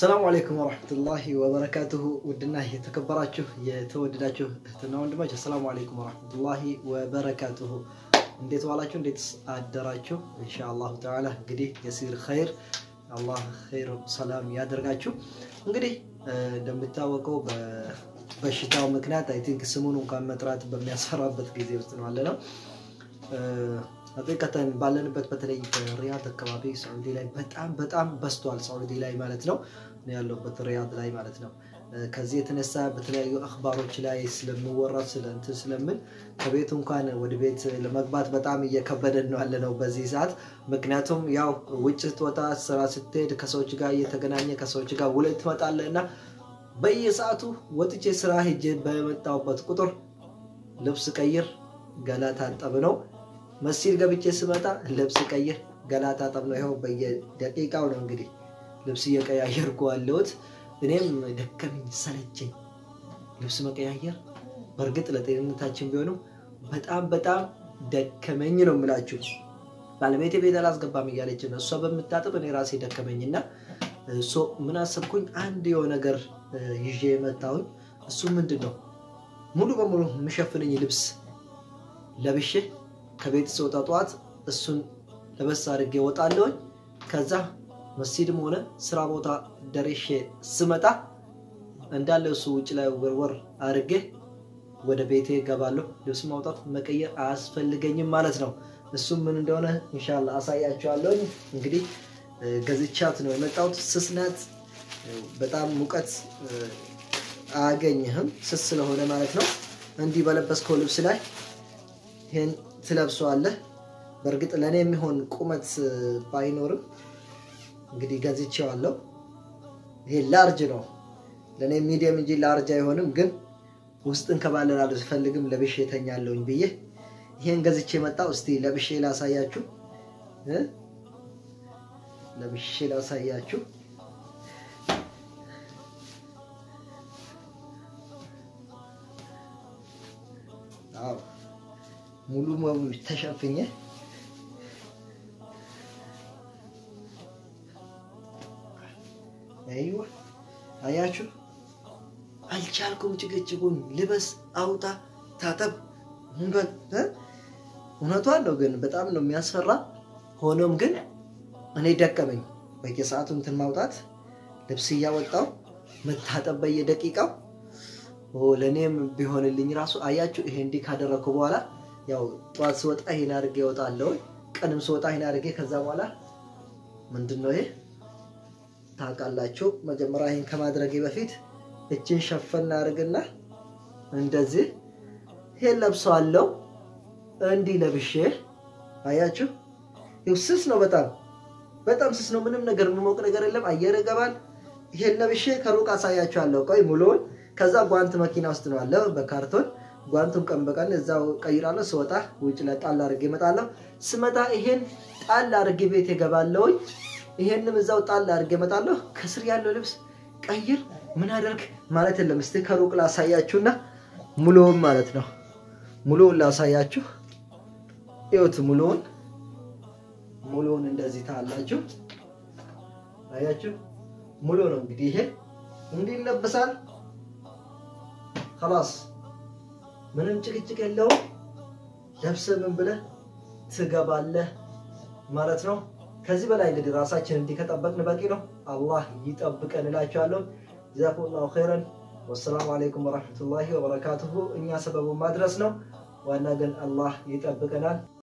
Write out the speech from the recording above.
አሰላሙ አለይኩም ወረሕመቱላሂ ወበረካቱሁ። ውድና የተከበራችሁ የተወደዳችሁ እህትና ወንድሞች አሰላሙ አለይኩም ወረሕመቱላሂ ወበረካቱሁ። እንዴት ዋላችሁ? እንዴት አደራችሁ? ኢንሻአላሁ ተዓላ እንግዲህ የሲር ኸይር አላህ ኸይር ሰላም ያደርጋችሁ። እንግዲህ እንደሚታወቀው በበሽታው ምክንያት አይ ቲንክ ስሙን እንኳን መጥራት በሚያስፈራበት ጊዜ ውስጥ ነው ያለ ነው። ሀቂቀተን ባለንበት በተለይ በሪያድ አካባቢ ሳዑዲ ላይ በጣም በጣም በስቷል። ሳዑዲ ላይ ማለት ነው ያለበት ሪያድ ላይ ማለት ነው። ከዚህ የተነሳ በተለያዩ አክባሮች ላይ ስለሚወራ ስለ እንትን ስለምን ከቤት እንኳን ወደ ቤት ለመግባት በጣም እየከበደን ነው ያለ ነው በዚህ ሰዓት። ምክንያቱም ያው ውጭ ስትወጣ ስራ ስትሄድ ከሰዎች ጋር እየተገናኘ ከሰዎች ጋር ውለህ ትመጣለህ እና በየሰዓቱ ወጥቼ ስራ ሄጄ በመጣሁበት ቁጥር ልብስ ቀይር፣ ገላ ታጠብ ነው መስጂድ ገብቼ ስመጣ ልብስ ቀይር ገላ ታጠብ ነው። ይኸው በየደቂቃው ነው እንግዲህ ልብስ እየቀያየርኩ ያለሁት። እኔም ደከመኝ ሰለቸኝ ልብስ መቀያየር። በእርግጥ ለጤንነታችን ቢሆንም በጣም በጣም ደከመኝ ነው የምላችሁ። ባለቤቴ ቤት አላስገባም እያለች ነው እሷ በምታጥብ እኔ ራሴ ደከመኝና ምን አሰብኩኝ፣ አንድ የሆነ ነገር ይዤ የመጣሁኝ እሱ ምንድን ነው ሙሉ በሙሉ የምሸፍነኝ ልብስ ለብሼ ከቤት ስወጣ ጠዋት እሱን ለበስ አድርጌ እወጣለሁኝ። ከዛ መስጂድም ሆነ ስራ ቦታ ደርሼ ስመጣ እንዳለ እሱ ውጭ ላይ ወርወር አድርጌ ወደ ቤቴ ገባለሁ። ልብስ ማውጣት መቀየር አያስፈልገኝም ማለት ነው። እሱም ምን እንደሆነ እንሻላ አሳያቸዋለሁኝ። እንግዲህ ገዝቻት ነው የመጣሁት። ስስ ናት። በጣም ሙቀት አያገኝህም ስስ ስለሆነ ማለት ነው። እንዲህ በለበስከው ልብስ ላይ ይህን ትለብሰዋለህ። በእርግጥ ለእኔ የሚሆን ቁመት ባይኖርም እንግዲህ ገዝቼዋለሁ። ይሄ ላርጅ ነው ለእኔ ሚዲየም እንጂ ላርጅ አይሆንም። ግን ውስጥን ከባለላሉ ስፈልግም ለብሼ ተኛለሁኝ ብዬ ይሄን ገዝቼ መጣሁ። እስቲ ለብሼ ላሳያችሁ፣ ለብሼ ላሳያችሁ። አዎ ሙሉ በሙሉ ተሸፍኜ አይዋ አያችሁ፣ አልቻልኩም። ጭቅጭቁን ልበስ፣ አውጣ፣ ታጠብ። እውነቷን ነው፣ ግን በጣም ነው የሚያስፈራ። ሆኖም ግን እኔ ደቀመኝ። በየሰዓቱ እንትን ማውጣት፣ ልብስ እያወጣው መታጠብ በየደቂቃው ለእኔም ቢሆንልኝ ራሱ አያችሁ። ይሄ እንዲህ ካደረግኩ በኋላ ያው ጠዋት ስወጣ ይሄን አድርጌ እወጣለሁ። ቀንም ስወጣ ይሄን አድርጌ ከዛ በኋላ ምንድን ነው ይሄ ታውቃላችሁ። መጀመሪያ ይሄን ከማድረጌ በፊት እችን ሸፈን አድርግና እንደዚህ ይሄን ለብሰዋለሁ። እንዲህ ለብሼ አያችሁ፣ ይኸው ስስ ነው፣ በጣም በጣም ስስ ነው። ምንም ነገር የሚሞቅ ነገር የለም። አየር ይገባል። ይሄን ለብሼ ከሩቅ አሳያችኋለሁ። ቆይ ሙሉውን ከዛ ጓንት መኪና ውስጥ ነው አለ በካርቶን ጓንቱን ቀን በቀን እዛው ቀይራለሁ። ስወጣ ውጭ ላይ ጣል አድርጌ እመጣለሁ። ስመጣ ይሄን ጣል አድርጌ ቤት እገባለሁኝ። ይሄንም እዛው ጣል አድርጌ እመጣለሁ። ከስር ያለው ልብስ ቀይር ምን አደርግ ማለት የለም። እስቲ ከሩቅ ላሳያችሁና ሙሉውን ማለት ነው ሙሉውን ላሳያችሁ። ይኸውት ሙሉውን ሙሉውን እንደዚህ ታላችሁ። አያችሁ ሙሉ ነው እንግዲህ ይሄ እንዲህ ይለበሳል። ከላስ ምንም ጭቅጭቅ የለውም። ለብሰህ ምን ብለህ ትገባለህ ማለት ነው። ከዚህ በላይ እንግዲህ ራሳችን እንዲህ ከጠበቅን በቂ ነው። አላህ ይጠብቀን እላችኋለሁ። ጀዛኩሙላሁ ኸይረን። ወሰላሙ አለይኩም ወረሕመቱላሂ ወበረካቱሁ። እኛ ሰበቡን ማድረስ ነው፣ ዋና ግን አላህ ይጠብቀናል።